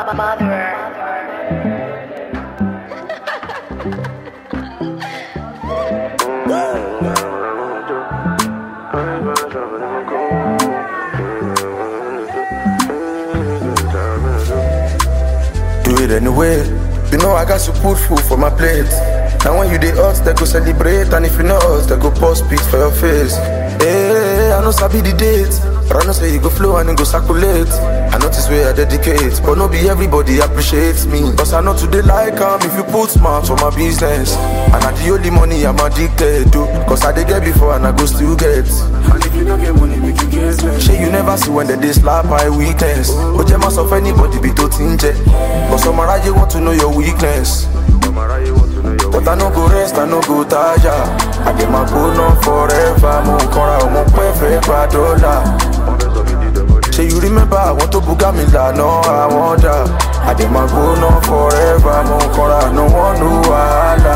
Do it anyway. You know I got to put food for my plate. Now when you dey hot, they go celebrate, and if you not hot, they go post spit for your face. Hey, I know sabi the date, but I know say you go flow and it go circulate. I notice where I dedicate, but no be everybody appreciates me. Cause I know today like am if you put smart for my business. And I the only money I'm addicted to. Cause I dey get before and I go still get. And if you don't get money, make you get less. Shey you never see when they dey slap my weakness. But you must of anybody be to tinge. But some around you want to know your weakness. But I no go rest, I no go tire. I get my go on forever. Mo kanra, mo pẹ́ fẹ́ gba dọ́là. Ṣé you remember àwọn tó buga mi lànà àwọn dà? I get my go on forever. Mo kanra, no one no wahala.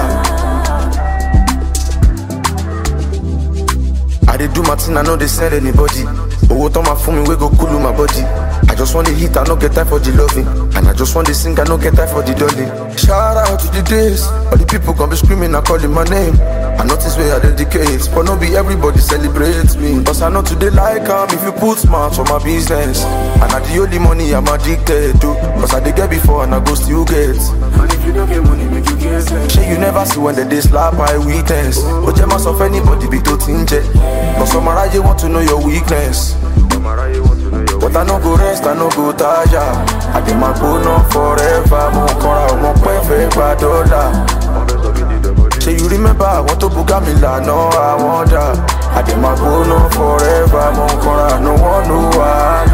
I dey do my thing, I no dey send anybody. Owó tán máa fún mi wey go cool my body. I just want the hit, I no get time for the loving. And I just want the sing, I no get time for the dolly. Shout out to the days, all the people gon' be screaming and calling my name. I notice where I dedicate, but no be everybody celebrates me. Cause I know today like am if you put smart for my business. And I the only money I'm addicted to. Cause I dey get before and I go still get. And if you don't get money, make you get less. Shey you never see when they dey slap my weakness. But you must of anybody be to tinge. But some around want to know your weakness. But I no go rest, I no go tire. I dey my go on forever. Mo kanra, mo pẹ́ fẹ́ gba dọ́là. Ṣé you remember àwọn tó buga mi lànà àwọn dà? I dey my go on forever. Mo kanra, no one no wahala.